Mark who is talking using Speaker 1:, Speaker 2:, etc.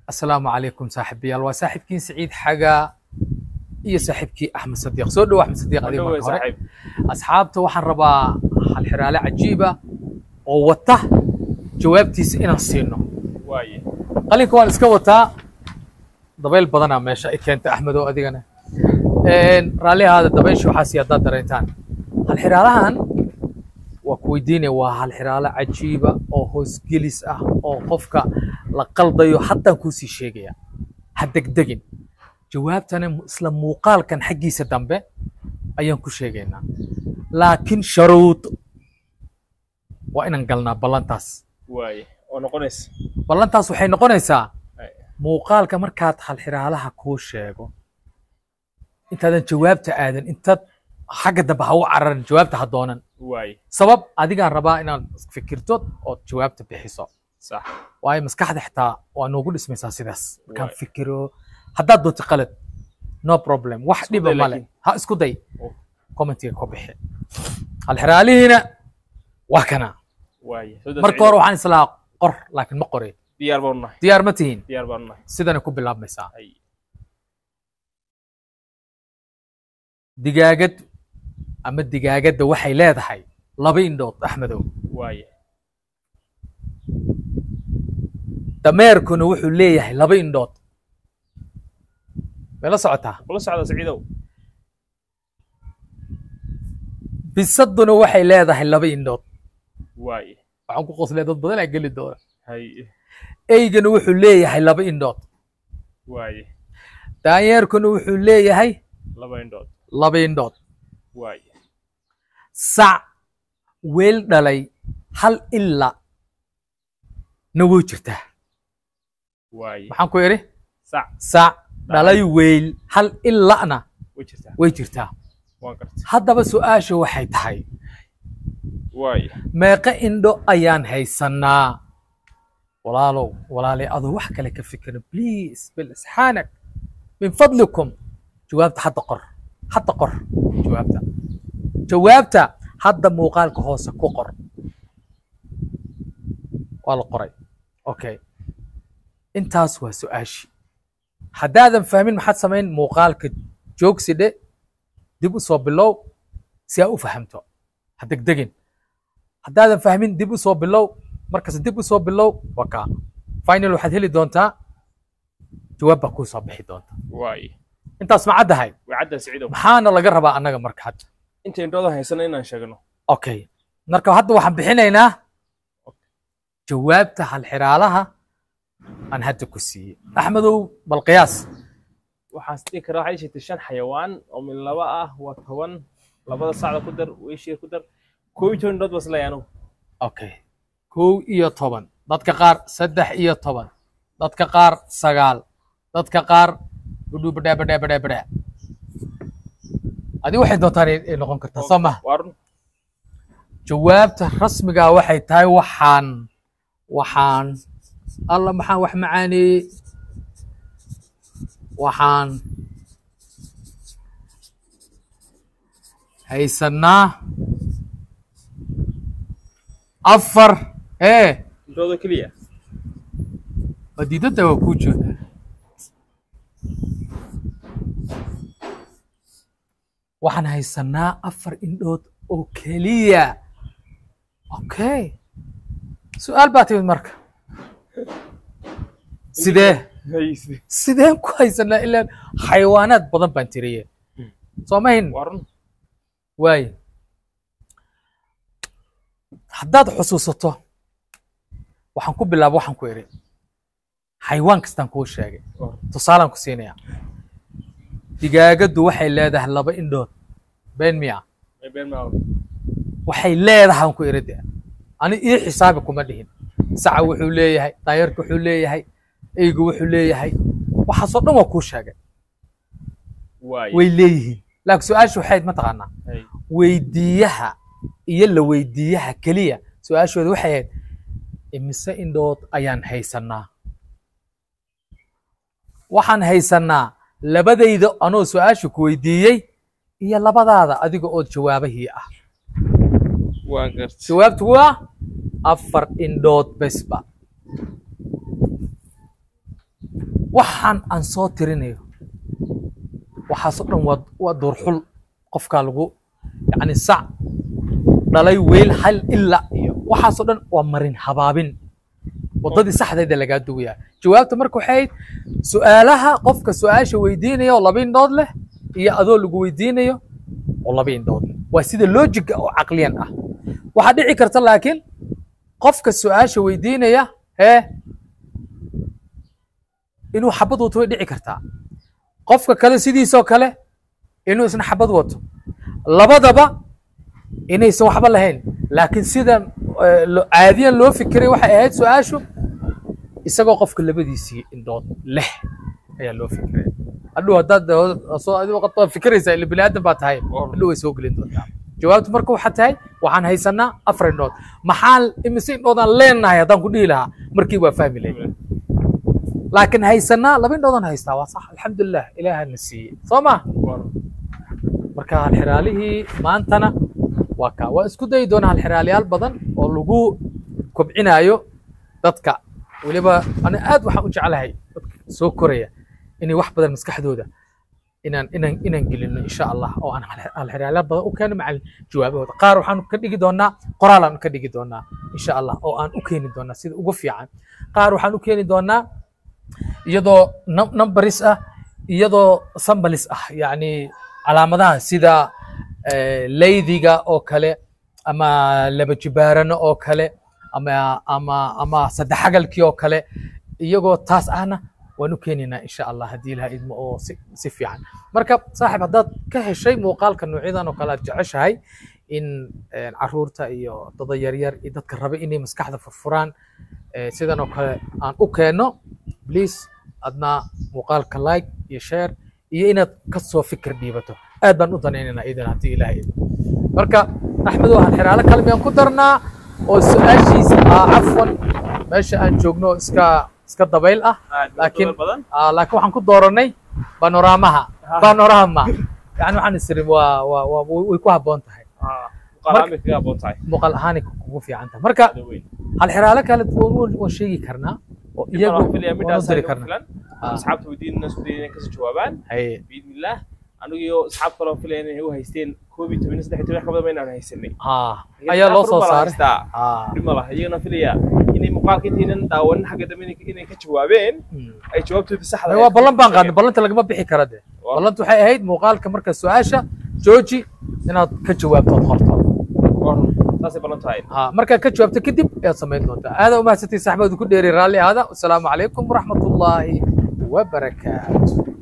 Speaker 1: asalaamu calaykum saaxiibayaal waa saaxiibkiin siciid xaga iyo saaxiibkii axmed sadiiq soo dhowo axmed sadiiq adiga marka hore asxaabta waxaan rabaa halxiraale cajiiba oo wata jawaabtiisa inaan siino qalinka waan iska wataa dabayl badanaa meesha ay keenta axmed oo adigana raalli ahaada dabaysha waxaa sii haddaad dareentaan halxiraalahan waa ku weydiinaya waa halxiraalo cajiiba oo hoosgelis ah oo qofka la qaldayo haddaan kuusii sheegaya ha degdegin jawaabtana isla muuqaalkan xaggiisa dambe ayaan ku sheegaynaa laakiin sharuud waa inaan galnaa ballantaas ballantaas waxay noqonaysaa muuqaalka markaad halxiraalaha kuu sheego intaadan jawaabta aadan intaad xagga dambe ha u cararin jawaabta ha doonan sabab adigaan rabaa inaad fikirto ood jawaabta bixiso waayo maskaxda xitaa waa noogu dhismaysaa sidaas markaan fikiro haddaad doonto qalad no problem wax dhiba male ha isku day commentiga ku bixi halxiraalihiina waa kana marka hore waxaan islaa qor laakiin ma qorin
Speaker 2: diyaar baanu nahay
Speaker 1: diyaar ma tihiin
Speaker 2: diyaar baanu nahay
Speaker 1: sidana ku bilaabmaysaa digaagad ama digaagadda waxay leedahay laba indhood axmedow
Speaker 2: waaye
Speaker 1: dameerkuna wuxuu leeyahay laba indhood may la socotaa
Speaker 2: kula socda siciidow
Speaker 1: bisaduna waxay leedahay laba indhood
Speaker 2: waaye
Speaker 1: waxaan ku qoslay dad badan aa geli doona
Speaker 2: hay
Speaker 1: eygana wuxuu leeyahay laba indhood
Speaker 2: waaye
Speaker 1: daanyeerkuna wuxuu leeyahay
Speaker 2: laba indhood
Speaker 1: laba indhood
Speaker 2: waaye
Speaker 1: sac weel dhalay hal ila na way jirtaa
Speaker 2: waaye
Speaker 1: maxaan ku idhi
Speaker 2: sac
Speaker 1: sac dhalay weyl hal ila'na
Speaker 2: way jirtaa
Speaker 1: way jirtaa
Speaker 2: waan gartay
Speaker 1: haddaba su-aasha waxay tahay
Speaker 2: waaye
Speaker 1: meeqa indho ayaan haysannaa walaalow walaalay adoo wax kale ka fikira please bilisxaanak min fadlikum jawaabta hadda qor hadda qor jawaabta jawaabta hadda muuqaalka hoose ku qor waa la qoray okay intaas waa su-aashii haddaadan fahmin maxaad samayn muuqaalka joogsi dhe dib u soo bilow si aa u fahamto ha degdegin haddaadan fahmin dib u soo bilow markas dib u soo bilow waa kaa final waxaad heli doontaa jawaab baa kuu soo bixi doonta
Speaker 2: waaye
Speaker 1: intaas ma caddahay
Speaker 2: way caddaa siciidow
Speaker 1: maxaana laga rabaa annaga marka hadda
Speaker 2: inta indhooda haysana inaan sheegno
Speaker 1: okay marka hadda waxaan bixinaynaa jawaabta halxiraalaha aan hadda ku siiyey axmedow bal qiyaas
Speaker 2: waxaan dhihi karaa waxay sheegtay shan xayawaan oo min laba ah waa toban labada sacda ku dar weyshiga ku dar koo iyo toban indhood baa isleeyahay anugu
Speaker 1: okay kow iyo toban dadka qaar saddex iyo toban dadka qaar sagaal dadka qaar budhu badhaa badhaa badhaa badhaa adi waxay doontaan ay ay noqon kartaa soo maha
Speaker 2: waa run
Speaker 1: jawaabta rasmigaa waxay tahay waxaan waxaan alla maxaan wax macaaneeyey waxaan haysannaa afar ee
Speaker 2: indhooda keliya
Speaker 1: wadiidada waa kuu joodaa waxaan haysannaa afar indhood oo keliya okay su-aal baa timid marka sidee
Speaker 2: Hayse.
Speaker 1: sideen ku haysanaa ilaan xayawaanaad badan baan tiriye soo mahin
Speaker 2: waa run
Speaker 1: waaye haddaad xusuusato waxaan ku bilaaba waxaan ku idhi xayawaan kastaan kuu sheegay
Speaker 2: Waa run.
Speaker 1: tusaalaan ku siinaya digaagaddu waxay leedahay laba indhood been miya
Speaker 2: May been maa
Speaker 1: waxay leedahay aan ku idhi de ani ii xisaabi kuma dhihin saca wuxuu leeyahay daayarka wuxuu leeyahay eygu wuxuu leeyahay waxaasoo dhan waa kuu sheegay
Speaker 2: waaye
Speaker 1: way leeyihiin laakiin su-aasha waxayd mataqaanaa
Speaker 2: hay
Speaker 1: weydiiyaha iyo la weydiiyaha keliya su-aashooda waxay ahayd imise indhood ayaan haysannaa waxaan haysannaa labadayda anoo su-aasha ku weydiiyey iyo labadaada adiga oo jawaabahii ah
Speaker 2: waan gartay
Speaker 1: jawaabtu waa afar indhood besba waxaan aan soo tirinayo waxaasoo dhan waa waa duurxul qofkaa lagu yacni sac dhalay weyl hal ila iyo waxaasoo dhan waa marin habaabin waddadii saxdeeda lagaa duwayaa jawaabta marka waxay ahayd su'aalaha qofka su'aasha weydiinaya oo laba indhood leh iyo adoo lagu weydiinayo oo laba indhood leh waa sida loojiga oo caqliyan ah waxaa dhici karta laakiin qofka su'aasha weydiinaya hee inuu xabad wato way dhici kartaa qofka kale sidiisoo kale inuu isna xabad wato labadaba inaysan waxba lahayn laakiin sida eh, lo- caadiyan loo fikiray waxay ahayd su-aashu isagoo qofka labadiisii indhood leh ayaa loo fikiray hadhow haddaad dee soo adigo qad baad fikiraysaa ila bini aadan baa tahay hadhow way soo gelin doontaa jawaabtu marka waxaa tahay waxaan haysanaa afar indhood maxaan imise indhoodaan leenahay haddaan ku dhihi lahaa markii waa fahmi lahayd laakiin haysanaa laba indhoodaan haystaa waa sax alxamdulilah ilaahana siiyey soo ma marka halxiraalihii maantana waa kaa waa isku dayi doonaa halxiraalayaal badan oo lagu kobcinaayo dadka weliba ana aad waxaan u jeclahay dadka soo koraya inay wax badan maskaxdooda inaan inaan inaan gelino insha allah oo aan hal- halxiraalayaal badan u keeno macalin jawaabahooda qaar waxaan ka dhigi doonaa qoraalaan ka dhigi doonaa insha allah oo aan u keeni doonaa sida ugu fiican qaar waxaan u keeni doonaa iyadoo num- numberis ah iyadoo sambalis ah yacni calaamadaha sida eh, leydiga oo kale ama laba jibaarano oo kale ama ama ama saddexagalkii oo kale iyagoo taas ahna waan u keenaynaa insha allah haddii ilaha idmo oo si, si fiican marka saaxiib haddaad ka heshay muuqaalka noocyadan oo kale aad jeceshahay in eh, caruurta iyo dada yaryar iyo dadka raba inay maskaxda furfuraan eh, sidan oo kale aan u keenno please adna muuqaalka like iyo share iyo inaad ka soo fikir dhiibato aad baan u danaynaynaa idan haddii ilaahay idmo marka axmed waxaan xiraalo kale miyaan ku darnaa oo su-aashiisa ah cafwan meesha aan joogno iska iska dabayl ah laakiin
Speaker 2: badan
Speaker 1: ah, laakiin waxaan ku dooranay panoramaha panorama yani waxaan isiri waa waa waa way way ku habboon tahay
Speaker 2: muqaalaami kaga aboon tahay
Speaker 1: muuqaal ahaanay kugu fiican tahay marka
Speaker 2: Aad u weyn.
Speaker 1: hal xiraalo kale waan waan sheegi karnaa oo iyagu
Speaker 2: Waxaan filayaa
Speaker 1: waan u
Speaker 2: midhaas
Speaker 1: diri
Speaker 2: aad ugu
Speaker 1: karnaa
Speaker 2: filan
Speaker 1: Ah.
Speaker 2: asxaabta weydiinana isku dayay inay kasoo jawaabaan
Speaker 1: haye
Speaker 2: biidni illaah anigiyo asxaab kaloo filaya inay u haysteen koob iyo toban iyo saddex iyo toban wax ka badan inaan haysanay
Speaker 1: ah ayaa loo soo saaray ah
Speaker 2: dhib ma laha iyagana filaya inay muuqaalka intaynan daawanin xagga dambe inay- inay ka jawaabeen
Speaker 1: mm.
Speaker 2: ay jawaabtoodii saxda
Speaker 1: Ay, waa ballan baan qaadnay ballanta lagama bixi kara de
Speaker 2: Waa.
Speaker 1: ballanta waxay ahayd muuqaalka marka su-aasha jooji inaad ka jawaabtood qorto
Speaker 2: saasay ballan tahay
Speaker 1: ha markaad ka jawaabto kadib ayaad samayn doontaa aada umahadsantii saxbadu ku dheeri raalli ahaada wasalaamu calaykum waraxmat ullaahi wabarakaatu